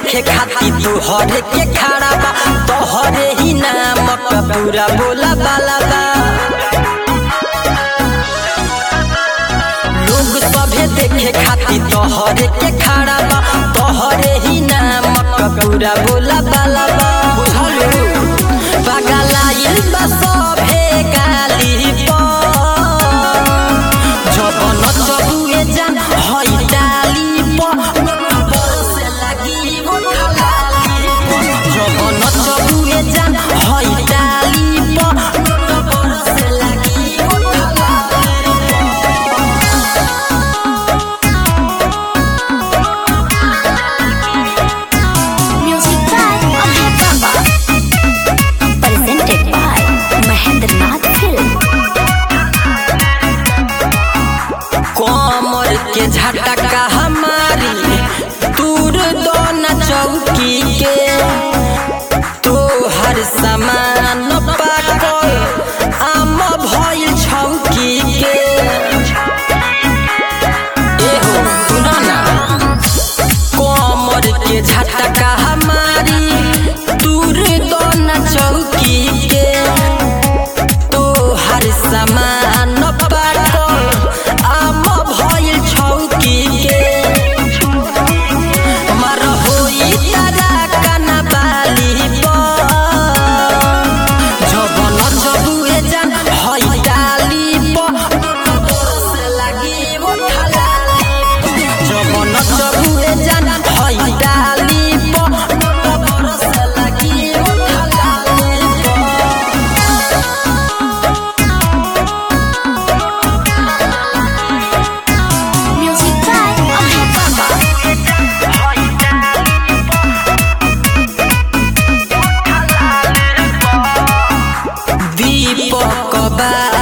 देखे खाती तोहरे के खड़ा बा तोहरे ही नाम का पूरा बोला बाला बा लोग सभे देखे खाती तोहरे के खड़ा बा तोहरे ही नाम का पूरा बोला बाला बा बुझलू पगलाइल बा सभे गाली पर जबन चबुए जान हई डाली पर बरसे लागी मोर खलाली जबन चबुए जान हई डाली पर बरसे लागी मोर खलाली Music by Abhay Baba. Presented by Mahendranath Film. कमर के झटका हमारी दूर दोन चौकी के तो हर समान पाकल आम भइल छौकी के एहो सुना ना कमर के झटका हमारी दूर दोन चौकी के तो हर समान पाकल आम भइल छौकी के मर होई तारा कना बाली पर जबन जबुए जान हई डाली पर बरसे लागी मोर खलाली जबन जबुए जान हई डाली पर बरसे लागी मोर खलाली Music by Abhay Baba. दीपक बा